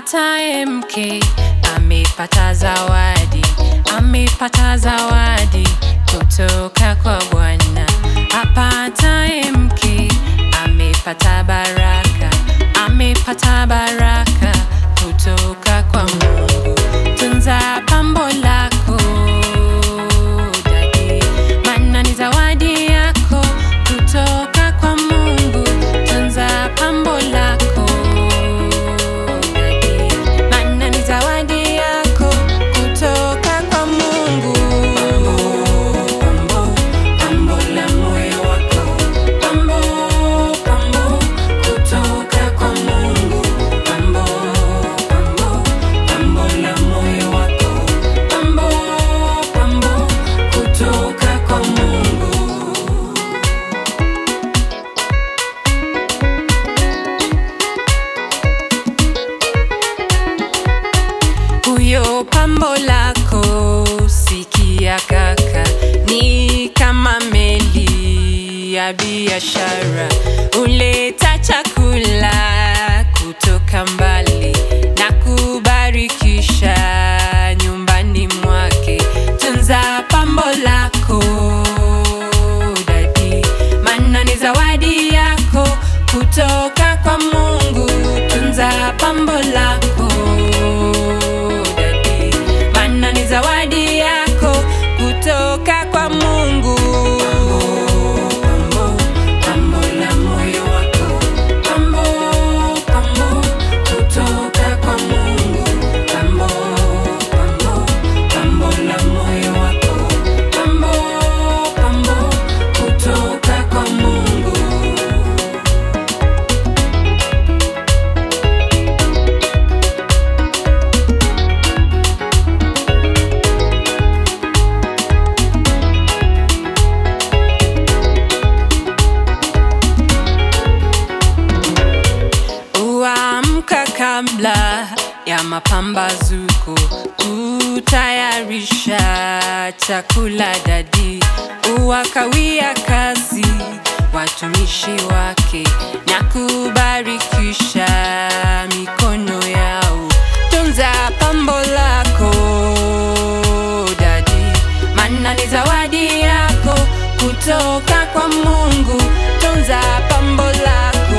apataye mke amepata zawadi, amepata zawadi kutoka kwa Bwana. Apataye mke amepata baraka, amepata baraka kutoka kwa Mungu. Tunza pambo lako dadi, maana ni zawadi yako kutoka kwa Mungu. Tunza pambo lako dadi, maana ni zawadi yako kutoka kwa Mungu. Pambo, pambo la moyo wako, pambo, pambo kutoka kwa Mungu. Pambo, pambo, pambo la moyo wako, pambo, pambo kutoka kwa Mungu. huyo pambo lako sikia kaka ni kama meli ya biashara uleta chakula kutoka mbali na kubarikisha nyumbani mwake tunza pambo lako dadi maana ni zawadi yako kutoka kwa mungu tunza pambo lako dadi maana ni zawadi yako kutoka kwa mungu pambo, pambo la moyo wako pambo, pambo kutoka kwa mungu pambo, pambo, pambo la moyo wako pambo, pambo kutoka kwa mungu Uamka kabla ya mapambazuko, kutayarisha chakula dadi, uwakawia kazi watumishi wake na kubarikisha mikono yao. Tunza pambo lako dadi, maana ni zawadi yako kutoka kwa Mungu. Tunza pambo lako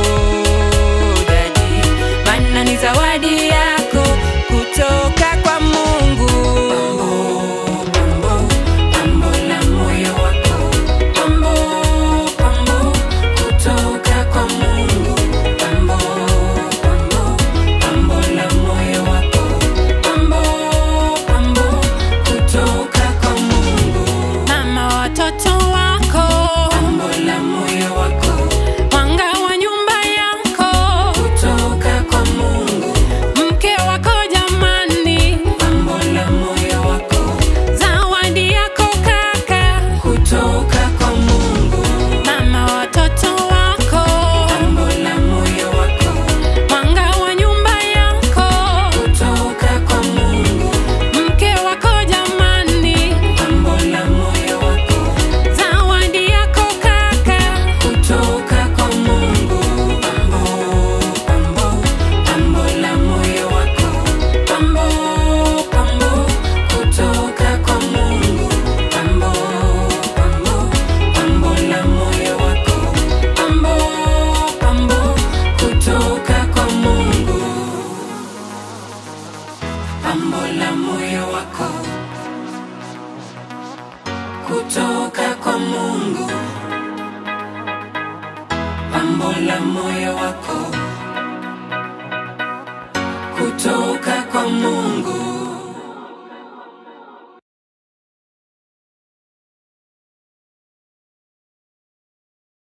dadi, maana ni zawadi yako kutoka kwa Mungu. Pambo, pambo la moyo wako, pambo, pambo kutoka kwa Mungu. Pambo, pambo, pambo la moyo wako, pambo, pambo kutoka kwa Mungu. Mama watoto wako, pambo la moyo wako, mwanga wa nyumba yako kutoka kwa Mungu. Mke wako jamani, pambo la moyo wako, zawadi yako kaka kutoka kwa Mungu. Mama watoto wako, pambo la moyo wako, mwanga wa nyumba yako kutoka kwa Mungu. Mke wako jamani, pambo la moyo wako, zawadi yako kaka kutoka kwa Mungu. Pambo, pambo, pambo la moyo wako, pambo, pambo kutoka kwa Mungu. Pambo, pambo, pambo la moyo wako, pambo, pambo kutoka kwa Mungu. Pambo la moyo wako kutoka kwa Mungu. Pambo la moyo wako kutoka kwa Mungu.